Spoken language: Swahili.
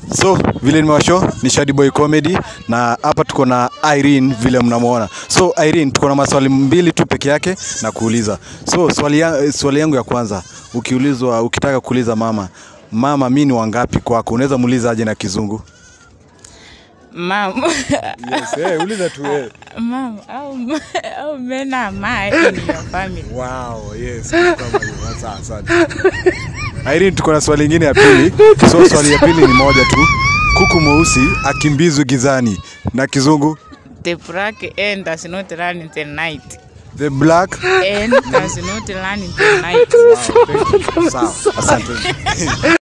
So vile nimewasho ni Shady Boy Comedy na hapa tuko na Irene vile mnamwona. So Irene, tuko na maswali mbili tu peke yake na kuuliza. So swali, ya, swali yangu ya kwanza ukiulizwa, ukitaka kuuliza mama, mama mi ni wangapi kwako, unaweza muuliza aje na kizungu? Mom, Yes, hey, uliza tu hey. mom, how, how men are my in your family? Wow, yes. kitu kama hiyo. Sasa, asante. Irene, tuko na swali lingine ya pili. So swali ya pili ni moja tu. Kuku mweusi akimbizwi gizani na kizungu The black hen does not run in the night. the black Hen does not run in the night. Sawa, asante.